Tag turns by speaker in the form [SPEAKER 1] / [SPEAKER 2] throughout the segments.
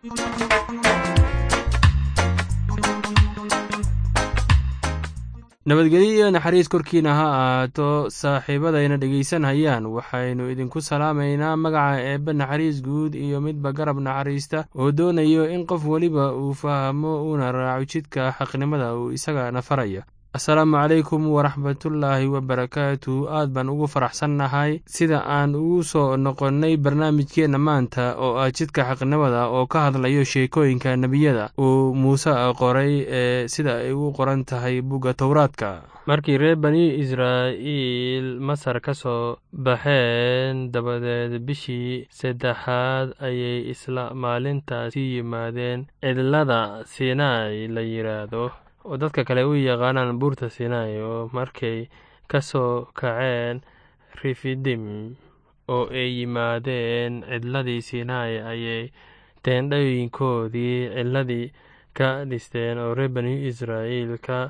[SPEAKER 1] nabadgelyo iyo naxariis korkiina ha ahaato saaxiibadayna dhegaysanhayaan waxaynu idinku salaamaynaa magaca eebbe naxariis guud iyo midba garab naxariista oo doonayo in qof weliba uu fahmo uuna raaco jidka xaqnimada uu isagana faraya asalaamu calaykum waraxmatullaahi wabarakaatu aad baan ugu faraxsannahay sida aan ugu soo noqonnay barnaamijkeenna maanta oo ah jidka xaqnimada oo ka hadlayo sheekooyinka nebiyada uu muuse qoray ee sida ay ugu qoran tahay bugga towraadka markii reer bani israa'iil masar ka soo baxeen dabadeed bishii saddexaad ayay isla maalintaasi yimaadeen cidlada sinai la yidhaahdo oo dadka kale u yaqaanaan buurta sinai oo markay ka soo kaceen rifidim oo ay yimaadeen cidladii sinai ayay teendhooyinkoodii cidladii ka dhisteen oo reer bani israa'iilka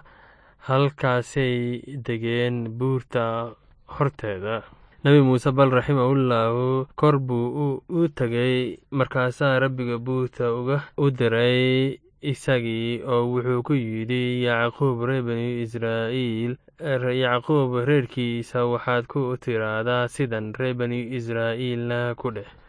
[SPEAKER 1] halkaasay degeen buurta horteeda nebi muuse bal raximahullahu kor buu u tegay markaasaa rabbiga buurta uga u diray isagii oo wuxuu ku yidhi yacquub reer bani israa'iil yacquub reerkiisa waxaad ku tiraahdaa sidan reer bani israa'iilna ku dheh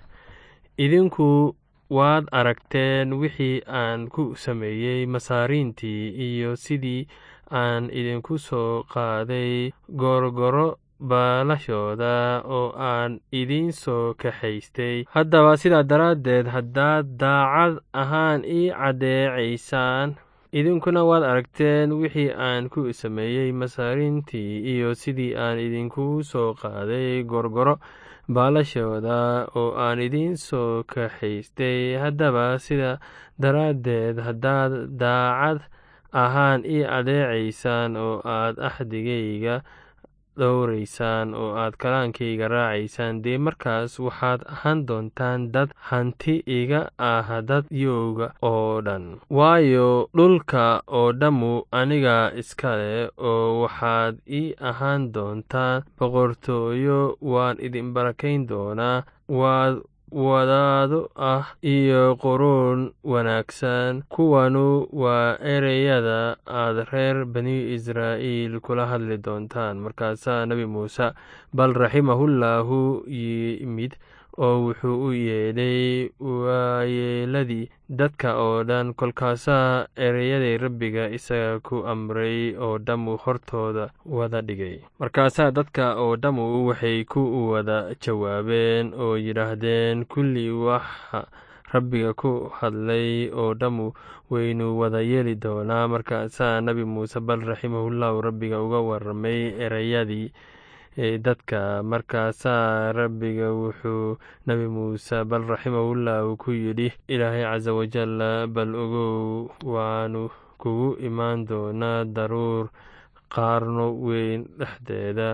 [SPEAKER 1] idinku waad aragteen wixii aan ku sameeyey masaariintii iyo sidii aan idinku soo qaaday goorgoro baalashooda oo aan idiin soo kaxaystay haddaba sidaa daraaddeed haddaad daacad ahaan ii caddeecaysaan idinkuna waad aragteen wixii aan ku sameeyey masaariintii iyo sidii aan idinku soo qaaday gorgoro baalashooda oo aan idiin soo kaxaystay haddaba sidaa daraaddeed haddaad daacad ahaan ii caddeecaysaan oo aad axdigayga dhowraysaan oo aad kalaankayga raacaysaan dee markaas waxaad ahaan doontaan dad hanti iga ah dad yowga oo dhan waayo dhulka oo dhammu aniga iska leh oo waxaad ii ahaan doontaan boqortooyo waan idin barakayn doonaa waad wadaado ah iyo quruun wanaagsan kuwanu waa ereyada aad reer bani israa'iil kula hadli doontaan markaasaa nebi muuse bal raximahullahu yimid oo wuxuu u yeedhay waayeeladii dadka oo dhan kolkaasaa ereyaday rabbiga isaga ku amray oo dhammu hortooda wada dhigay markaasaa dadka oo dhammu waxay ku wada jawaabeen oo yidhaahdeen kulli waxa rabbiga ku hadlay oo dhammu waynu wada yeeli doonaa markaasaa nebi muuse bal raximahullahu rabbiga uga waramay ereyadii dadka markaasaa rabbiga wuxuu nebi muuse bal raximahullahu ku yidhi ilaahay casa wajal bal ogow waanu kugu imaan doonaa daruur qaarno weyn dhexdeeda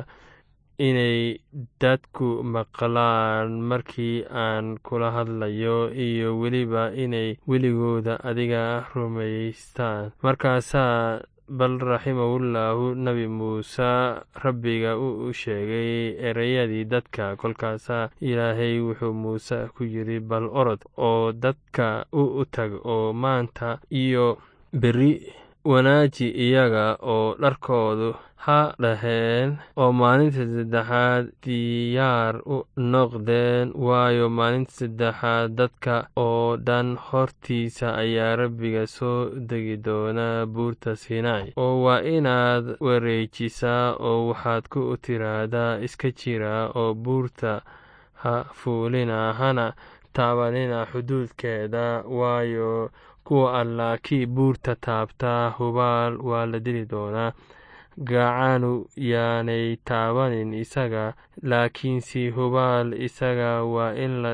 [SPEAKER 1] inay dadku maqlaan markii aan kula hadlayo iyo weliba inay weligooda adiga rumaystaan markaasaa bal raximahullahu nebi muuse rabbiga u sheegay ereyadii dadka kolkaasaa ilaahay wuxuu muuse ku yidhi bal orod oo dadka u tag oo maanta iyo beri wanaaji iyaga oo dharkoodu ha dhaheen oo maalinta saddexaad diyaar u noqdeen waayo maalinta saddexaad dadka oo dhan hortiisa ayaa rabbiga soo degi doonaa buurta sinai oo waa inaad wareejisaa oo waxaad ku tiraahdaa iska jira oo buurta ha fuulina hana taabanina xuduudkeeda waayo kuwa allah kii buurta taabtaa hubaal waa la dili doonaa gacanu yaanay taabanin isaga laakiinse hubaal isaga waa in la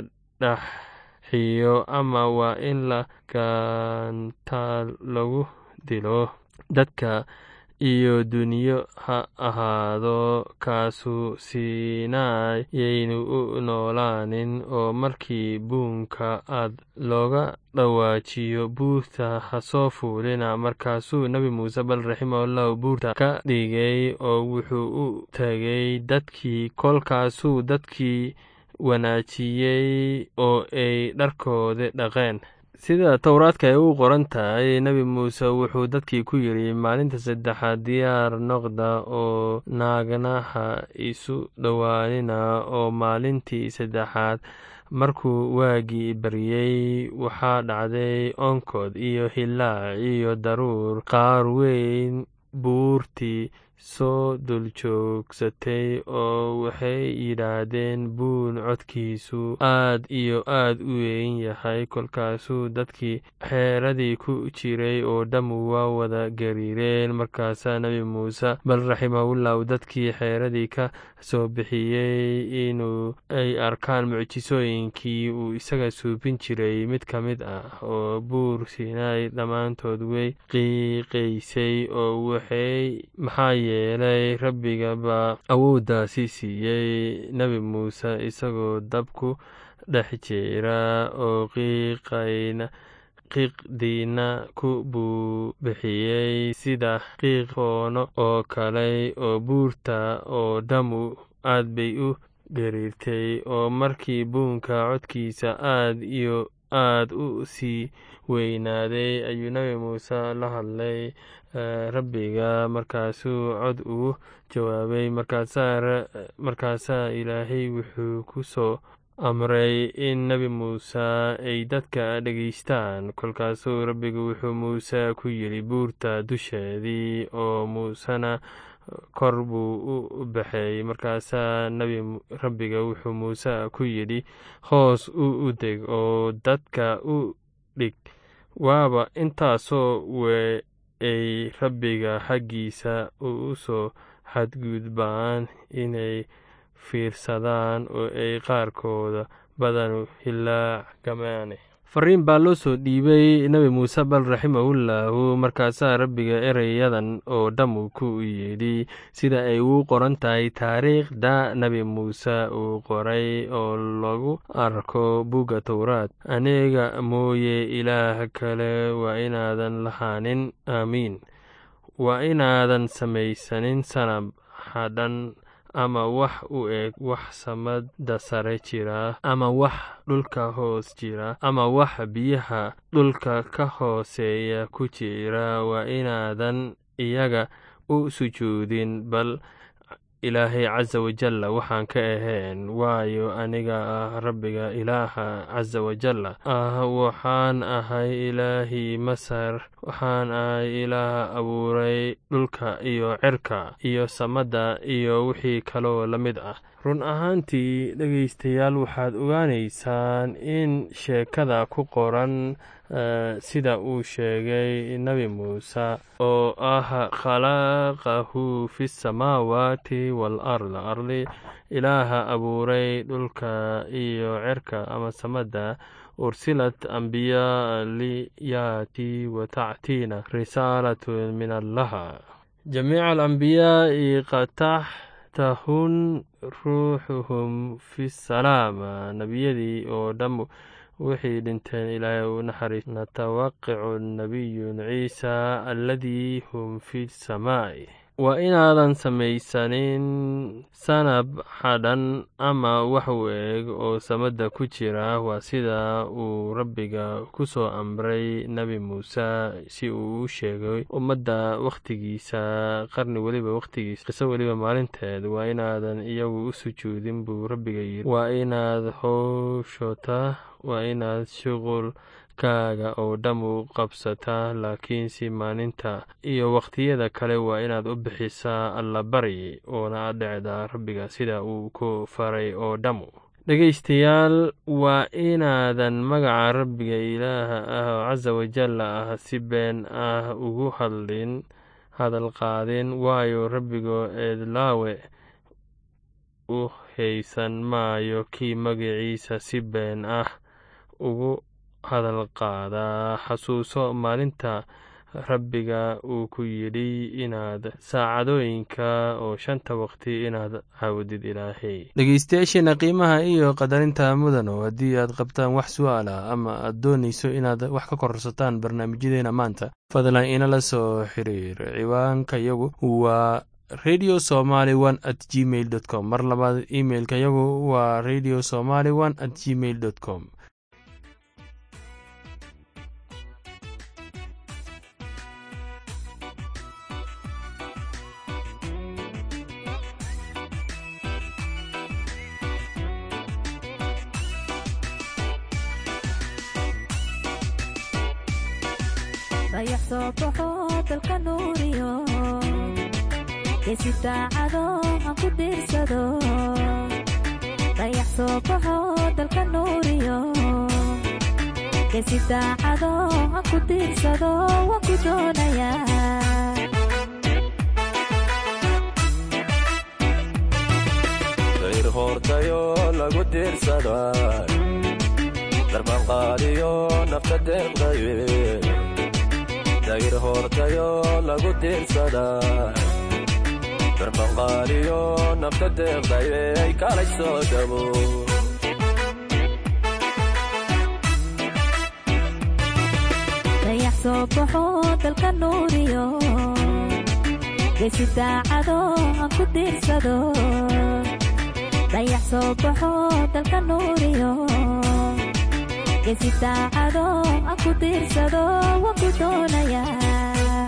[SPEAKER 1] dhaxiyo ama waa in la gantaal lagu dilo dadka iyo duniyo ha ahaado kaasu sinai yaynu u noolaanin oo markii buunka aad looga dhawaajiyo buurta ha soo fuulina markaasuu nebi muuse bal raximahullahu buurta ka dhigay oo wuxuu u tegay dadkii kolkaasuu dadkii wanaajiyey oo ay dharkoodi dhaqeen sida towraadka ay u qoran tahay nebi muuse wuxuu dadkii ku yidhi maalinta saddexaad diyaar noqda oo naagnaha isu dhowaanina oo maalintii saddexaad markuu waagii baryey waxaa dhacday onkod iyo hilaac iyo daruur qaar weyn buurtii soo duljoogsatay oo waxay yidhaahdeen buun codkiisu aad iyo aad u weyn yahay kolkaasuu dadkii xeeradii ku jiray oo dhammu waa wada gariireen markaasaa nebi muuse bal raximahullah dadkii xeeradii ka soo bixiyey inuu ay arkaan mucjisooyinkii uu isaga suubin jiray mid ka mid ah oo buur sinai dhammaantood way qiiqaysay oo waxay maxaa yeelay rabbiga baa awooddaasi siiyey nebi muuse isagoo dabku dhex jira oo qiiqayna qiiqdiina ku buubixiyey sida qiiq foono oo kale oo buurta oo dhammu aad bay u gariirtay oo markii buunka codkiisa aad iyo aad u sii weynaaday ayuu nebi muuse la hadlay rabbiga markaasuu cod ugu jawaabay markaasaa ilaahay wuxuu ku soo amray in nebi muuse ay dadka dhegaystaan kolkaasuu rabbigu wuxuu muuse ku yidhi buurta dusheedii oo muusena kor buu u baxay markaasaa rabbiga wuxuu muuse ku yidhi hoos u deg oo dadka u dhig waaba intaasoo we ay rabbiga xaggiisa u soo xadgudbaan inay fiirsadaan oo ay qaarkooda badanu hilaacgamaan fariin baa loo soo dhiibay nebi muuse bal raximahullahu markaasaa rabbiga ereyadan oo dhammu ku yidhi sida ay uu qoran tahay taariikhda nebi muuse uu qoray oo lagu arko bugga towraad aniga mooye ilaah kale waa inaadan lahaanin aamiin waa inaadan samaysanin sanab hadhan ama wax u eg wax samada sare jira ama wax dhulka hoos jira ama wax biyaha dhulka ka hooseeya ku jira waa inaadan iyaga u sujuudin bal ilaahay casa wajalla waxaan ka ahayn waayo aniga ah rabbiga ilaaha casa wajalla ah waxaan ahay ilaahii masar waxaan ahay ilaah abuuray dhulka iyo cerka iyo samada iyo wixii kaloo la mid ah run ahaantii dhegaystayaal waxaad ogaanaysaan in sheekada ku qoran sida uu sheegay nebi muuse oo ah khalaqahu fi samaawaati waalard ardi ilaaha abuuray dhulka iyo cerka ama samada ursilat ambiyaa liyaati wa tactiina risaalatun min allaha jamiica alambiyaai qataxtahun ruuxuhum fi salaama nebiyadii oo dhammu waxay dhinteen ilaahay u naxariis natawaqicu nabiyun ciisa aladii hum fi samaa'i waa inaadan samaysanin sanab xadhan ama wax u eg oo samada ku jira waa sida uu rabbiga ku soo amray nebi muuse si uu u sheegay ummadda wakhtigiisa qarni weliba wakhtigiisa qiso weliba maalinteed waa inaadan iyagu u sujuudin buu rabbiga yidhi waa inaad howshota waa inaad shuqulkaaga oo dhammu qabsataa laakiinse maalinta iyo wakhtiyada kale waa inaad u bixisaa allabari oona adhecdaa rabbiga sida uu ku faray oo dhammu dhegaystayaal waa inaadan magaca rabbiga ilaaha ah oo casa wajalla ah si been ah ugu hadlin hadal qaadin waayo rabbigo eedlaawe u haysan maayo kii magaciisa si been ah ugu hadal qaadaa xasuuso maalinta rabbiga uu ku yidhi inaad saacadooyinka oo shanta waqti inaad caawdid ilaahay dhegeystayaasheena qiimaha iyo qadarinta mudano haddii aad qabtaan wax su-aala ama aad doonayso inaad wax ka kororsataan barnaamijyadeena maanta fadlan inala soo xiriir ciwaanka yagu waa radio somaly one at gmail dot com mar labaad imailka yagu waa radio somaly one at gmail dot com
[SPEAKER 2] dayax soo baxo dalka nuuriyo geesi daacado aan ku diirsado dayax soo baxo dalka nuuriyo geesi daacado aan ku diirsado waan ku doonayaa
[SPEAKER 3] dayr hoortayo lagu diirsada darbanqaadiyo nafta deeqdaye dayr hoortayo lagu diirsada darbanqaadiyo nafta deeqdaye ay kalay soo dhabo
[SPEAKER 2] dayax soo baxo dalka nuuriyo geesi daacado aan ku diirsado dayax soo baxo dalka nuuriyo geesi daacado aan ku diirsado waan ku doonayaa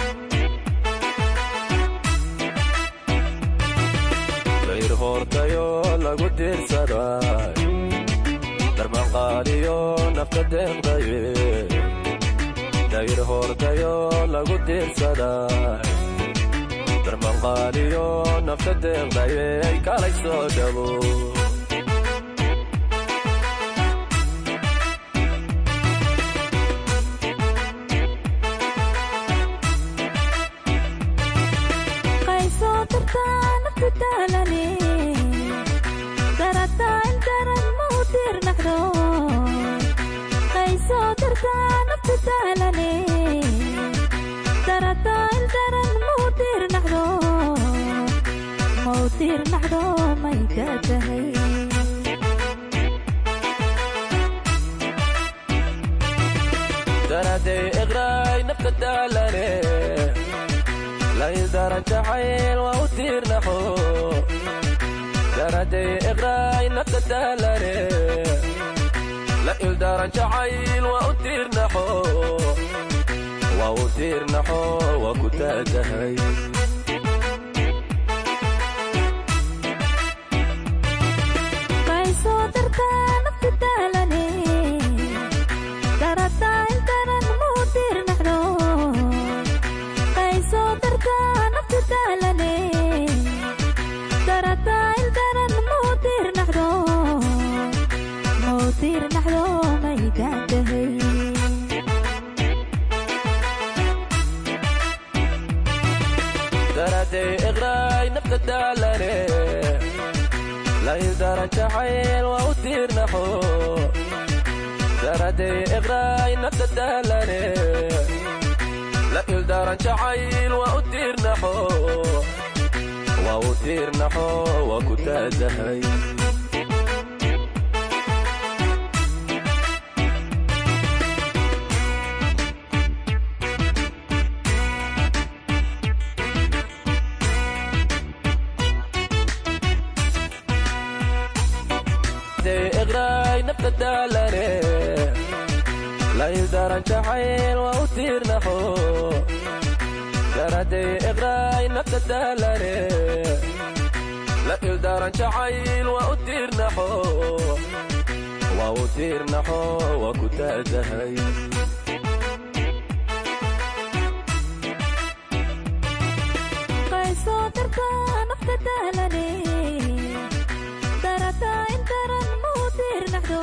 [SPEAKER 3] dayr hoortayo lagu diirsada darbanqaadiyo nafta deeqdaye dayr hoortayo lagu diirsada darbanqaadiyo nafta deeqdaye ay kalay soo dhabo
[SPEAKER 2] qaysoo dartaa naftu daalane darataa in daran ma u diirnaxdo qaysoo dartaa naftu daalane darataa in daran ma u diirnaxdo ma u diirnaxdo may ka tahay
[SPEAKER 3] daraday iqraay nafta daalane laydaran jacayl waa u tiirnaxo daraday iqraay nafta daalane la ildaran jacayl waa u tiirnaxo waa u tiirnaxo waa ku taagahay
[SPEAKER 2] qaysoo dartaa naftu daalane darataa in daran ma u diirnaxdo qaysoo dartaa naftu daalane darataa in daran ma u diirnaxdo ma u diirnaxdo may gaadhahay
[SPEAKER 3] daraday iqraay nafta daalane laydaran jacayl waa u tiirnaxo daraday iqraay nafta daalane la ildaran jacayl waa u tiirnaxo waa u tiirnaxo waa ku taagahay iqraay nafta daalane laydaran jacayl waa u tiirnaxo daraday iqraay nafta daalane la ildaran jacayl waa u tiirnaxo waa u tiirnaxo waa ku taagahay
[SPEAKER 2] qaysoo dartaa nafta daalane darataa in daran ma u diirnaxdo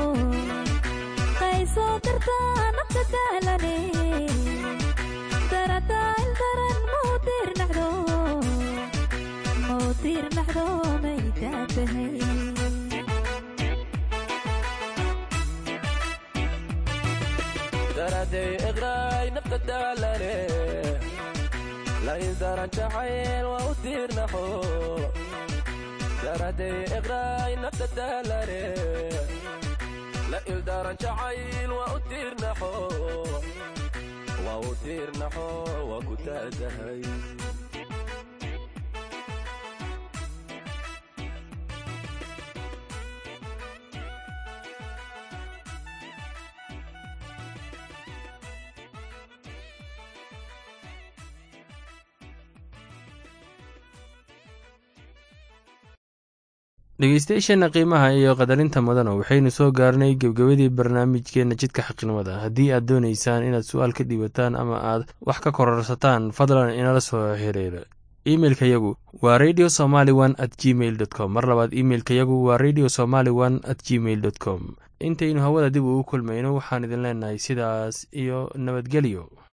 [SPEAKER 2] qaysoo dartaa nafta daalane darataa in daran ma u diirnaxdo ma u diirnaxdo may daatahay
[SPEAKER 3] daraday iqraay nafta daalane laydaran jacayl waa u tiirnaxo daraday iqraay nafta daalane la ildaran jacayl waa u tiirnaxo waa u tiirnaxo waa ku taagahay
[SPEAKER 1] dhegeystayaasheenna qiimaha iyo qadarinta mudana waxaynu soo gaarnay gebgebadii barnaamijkeenna jidka xaqnimada haddii aad doonaysaan inaad su-aal ka dhiibataan ama aad wax ka kororsataan fadlan inala soo xiriira imeilka yagu waa radio somaly one at gmail dot com mar labaad imeilka yagu waa radio somaly one at gmail dot com intaynu hawada dib ugu kulmayno waxaan idin leenahay sidaas iyo nabadgelyo